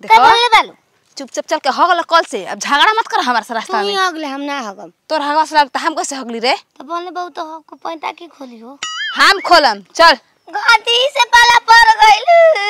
देखो का बोले बालू चुपचाप चल के हगल कल से अब झगड़ा मत कर हमारे से तू रास्ता ही में अगले हम ना हगम तोर हगवा से लगता हम कैसे हगली रे तो बोले बहुत तो हमको पैंता की खोली हो हम खोलम चल गाती से पाला पड़ गइल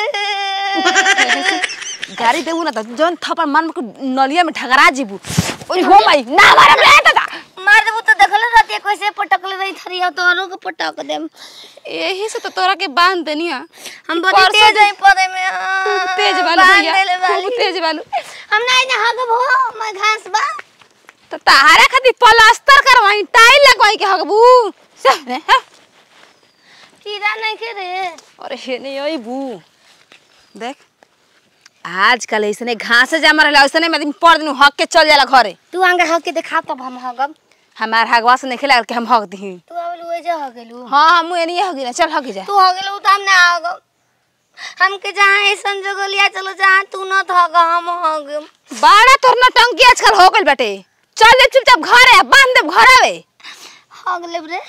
गाड़ी देबू ना त जौन थप्पड़ मान के नलिया में ठगरा जीबू ओइ हो माई ना मारम रे दादा मार देबू तो देखल रहती कैसे पटकले रही थरिया तो औरों के पटक देम यही से तो तोरा के बांध देनिया हम बड़ी परसों तेज है पड़े में खूब तेज बालू बांध भैया देले बाली। खूब तेज बालू हम नहीं ना हगब हो मैं घास बा तो तारे खातिर प्लास्टर करवाई टाइल लगवाई के हगबू सब रे हाँ। कीड़ा नहीं के रे अरे हे नहीं ओई बू देख आजकल ऐसने घास जमा रहला ऐसने में दिन पर दिन हक के चल जाला घरे तू आंगे हग के देखा तब हम हगब हमार हगवा से नहीं खेला कि हम हक दी तू आवल ओए जा हगेलू हाँ हम एनिए हगी ना चल हगी जा तू हगेलू तो हम ना हगब हमके जहाँ ऐसन जगह लिया चलो जहाँ तू न हग हम हगम बाड़ा तोर ना टंकी आजकल हो गइल बाटे चल ले चुपचाप घरे बांध दे घर आवे हग लेब रे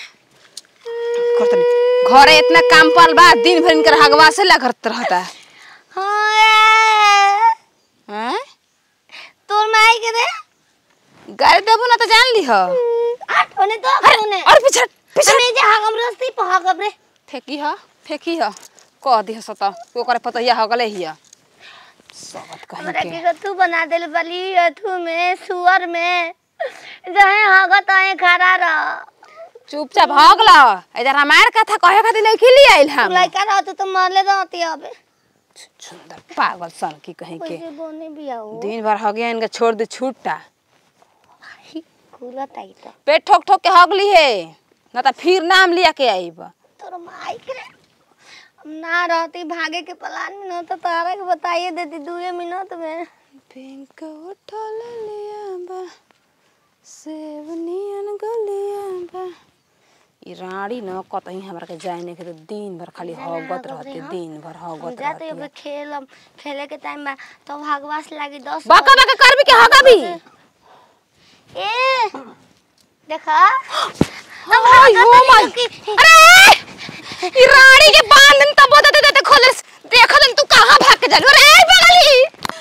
करतनी घरे इतना काम पड़ल बा दिन भर इनकर हगवा से लगत रहता हाँ, हैं तोर माई के रे गाड़ी देबू ना तो जान ली हो आठ होने तो होने और पीछे पीछे हमें जे हगम रस्ती पर हगब रे फेंकी हो फेंकी हो कह दी सत ओकरे पतैया हो गले हिया सबत कहीं हमरा के के तू बना देल बली अथु में सुअर में जहे हगत आए खड़ा रह चुपचाप भाग ला इधर हमार कथा कहे खातिर नहीं खिली आइल हम लड़का रहत तो मरले रहती अबे सुंदर पागल सन की कहीं के कैसे बोने भी आओ दिन भर हो गया इनका छोड़ दे छूटा खुला ताई तो पेट ठोक ठोक के हगली है ना तो फिर नाम लिया के आईब तोर माई के रे हम ना रहती भागे के प्लान में न तो तारा के बताइए देती दुए मिनट में पिंक उठल लिया बा सेवनियन गलिया बा ई रानी न कतही हमरा के जाए नहीं के तो दिन भर खाली हगत रहते दिन भर हम हगत जाते रहते अब खेलम खेले के टाइम में तो भागवास लागी दस बाका बाका करबी के हगा भी ए देखा अब आई हो भागत माय नहीं कि- अरे ई रानी के बांध न तब देते देते खोले देखो तुम तू कहां भाग के जालू रे बगली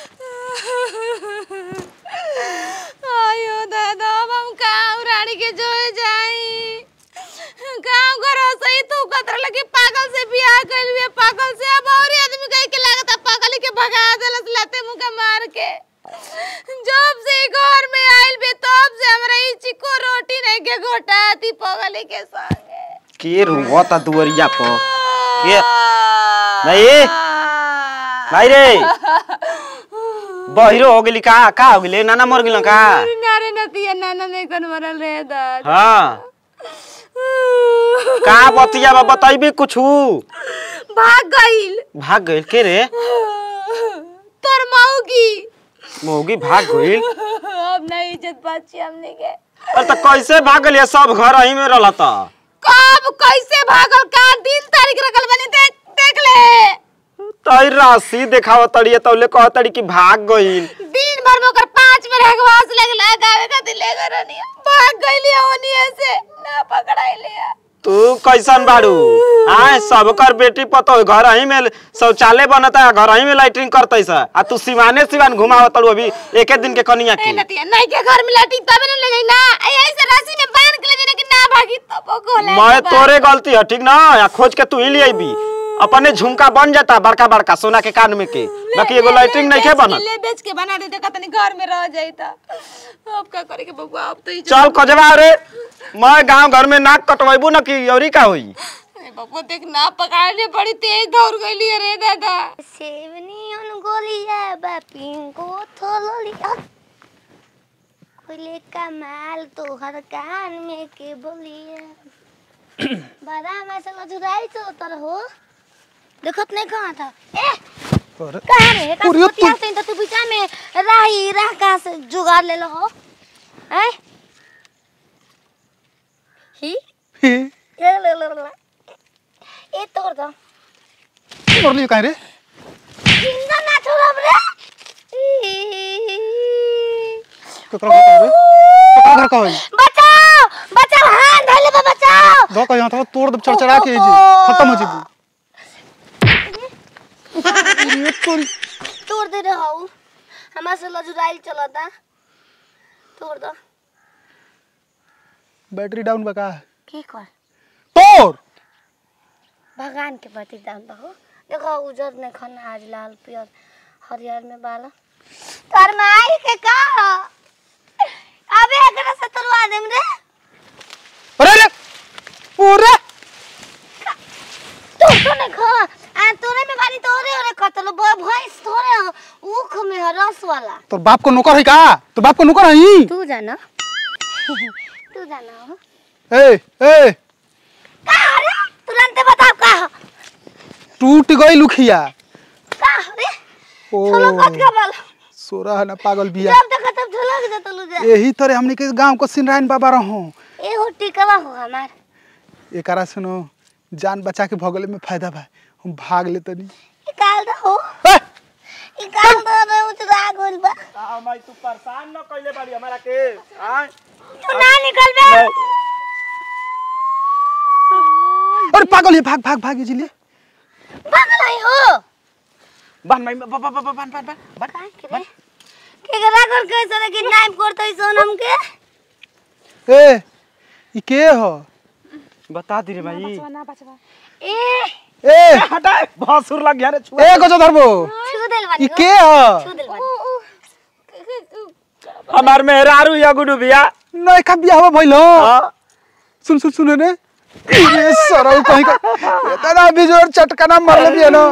आयो दादा अब हम काऊ रानी के जो जाई गांव घर सही तू कतर लगे पागल से बियाह कइल हुए पागल से अब और आदमी कह के लागत पागल के भगा देलस लाते मुंह के मार के जब से ई घर में आइल बे तब से हमरा ई चिको रोटी नहीं के घोटाती पगली के संगे के रुंगता दुवरिया पर के नहीं नहीं रे बहिरो हो गेली का का हो गेली नाना मर गेल का अरे नारे नतिया नाना नहीं कन मरल रे दाद हाँ का बतिया बा बताइबे कुछु भाग गइल भाग गइल के रे तोर माऊ की मौगी भाग गइल अब नहीं इज्जत बाची हमने के अरे त कैसे भाग गइल सब घर ही में रहला त कब कैसे भागल का दिन तारीख रखल बनी देख देख ले तई राशि देखाव तड़िए तौले कह तड़ी कि भाग गइल दिन भर में ओकर पांच में रहवास लगला गावे खातिर ले गए रहनी भाग गइली ओनिए से ना पकड़ाइले तू कैसन बाड़ू आए सबकर बेटी पतो घर ही में शौचालय बनता है घर ही में लाइटिंग करते सा आ तू सिवाने सिवान घुमाव तड़ू अभी एके दिन के कनिया ए की नतिया नहीं के घर में लाटी तबे न ले जाई ना ए ऐसे राशि में बांध के ले जाने कि ना भागी तब गोले मैं तोरे गलती है ठीक ना या खोज के तू ही ले आईबी अपने झुमका बन जाता बड़का बड़का सोना के कान में के बाकी एगो लाइटिंग नहीं के बनत ले बेच के बना दे देखा तनी घर में रह जाई त अब का करे के बबुआ अब तो ही चल कजवा रे मैं गांव घर में नाक कटवाइबू ना कि औरी का होई ए बबुआ देख ना पकड़ने बड़ी तेज दौड़ गईली रे दादा सेवनी उन गोलिया बा पिंको थोलिया कोले कमाल तोहर कान में के बोलिया बड़ा मसाला जुराई तो तर हो देखत नहीं कहाँ था ए कहाँ रे का सोतिया से तो तू बीचा में राही राह का से जुगाड़ ले लो हो हैं ही ले ले ले ले ए तोड़ दो कर लियो काहे रे जिंदा ना छोड़ब रे केकरा घर का रे केकरा घर का होई बचाओ बचाओ हाथ धले बा बचाओ दो कहीं हाथ तोड़ दे चरचरा के जी खत्म हो जीबू अरे तोरी तू तोड़ दे रहा हूँ हमारे से लजुराइल चलता तोड़ दो बैटरी डाउन बका की कर तोड़ भगवान के प्रति दान बहो देखो उजर ने खाना आज लाल पियर हरियर में बाला तार माई के का अबे एकरा से तोड़वा देम रे अरे रे पूरा तू तो ने खा आ तोरे में बारी तोरे ओरे कतल ब भैंस तोरे ऊख में है रस वाला तोर बाप को नौकर है का तोर बाप को नौकर है तू जाना तू जाना हो ए ए का रे तुरंत बता का हो? टूट गई लुखिया का हो रे ओ चलो कत का बाल सोरा है ना पागल बिया जब तक तब झलक दे तलु जा यही तरह हमने के गांव को सिनरायन बाबा रहो ए हो टिकवा हो हमार एकरा सुनो जान बचा के भगले में फायदा बा हम भाग ले तनी निकाल दो हो ए, निकाल दो रे उतरा गोल बा भाई तू परेशान न कइले बाड़ी हमरा के आय तू ना निकल बे अरे पागल है भाग भाग भाग इजिले पागल है हो बान भाई बा बा बा बान बान बान बान काहे के रे के करा कर कैसे रे किडनैप करतै सोनम के ए ई के हो बता दी रे भाई ए ए हटा भसुर लग गया रे छुआ ए गजो धरबो छू देल ई बानी के हो छू देल बानी हमार मेहरारू या गुडू बिया नय का बियाह भइल हो हां सुन सुन सुन ने ये सरौ कहीं का इतना बिजोर चटकाना मरले बिया ना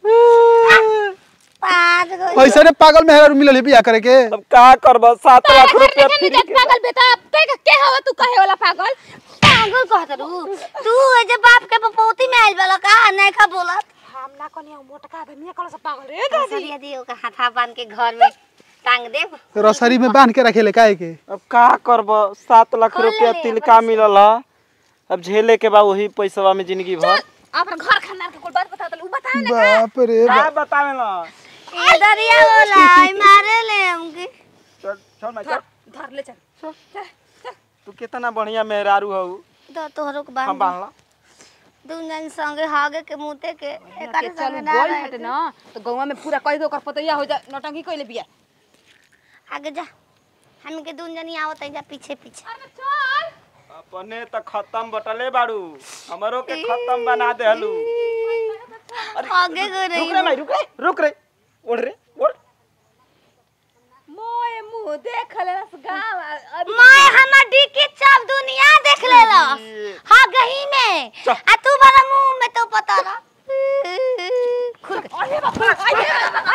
पाँच गो ऐसे ने पागल मेहरा मिलल है बियाह करे के अब का करब 7 लाख रुपया नहीं फ्री जात पागल बेटा के के हवा तू कहे वाला पागल पागल कहत रू तू ए जे बाप के पपौती में आइल वाला का नहीं खा बोलत हम ना कनिया मोटका आदमी कल से पागल रे सरिया दियो का हाथा बांध के घर में टांग देब रसरी में बांध के रखेले काहे के अब का करब 7 लाख खोल रुपया ले, तिलका मिलल ह अब झेले के बा वही पैसावा में जिंदगी भर अपन घर खानदान के कोई बात बता दे उ बता ना बाप रे का बाप बतावे ना ए दरिया बोला आई मारे ले हमके चल चल मैं धर धर ले चल चल चल तू कितना बढ़िया मेहरारू हऊ तो तोहरो के हम बांध बांधला दुन जन संगे हागे के मुते के एकर चल संगे ना गोल रहे हटे के। ना तो गौवा में पूरा कह दो कर पतैया हो जा नौटंकी कइले बिया आगे जा हम के दुन जनी आवत है जा पीछे पीछे अरे चल अपने त खत्म बटले बाड़ू हमरो के खत्म बना देहलू आगे गो रुक रे रही भाई रुक रे रुक रे ओढ़ रे ओढ़ मोए मुंह देख ले रस गांव अभी मैं हमर डिक्की सब दुनिया देख लेलस हाँ गही में चल। आ तू बड़ा मुंह में तो पता ना अरे बाप रे, अरे बाप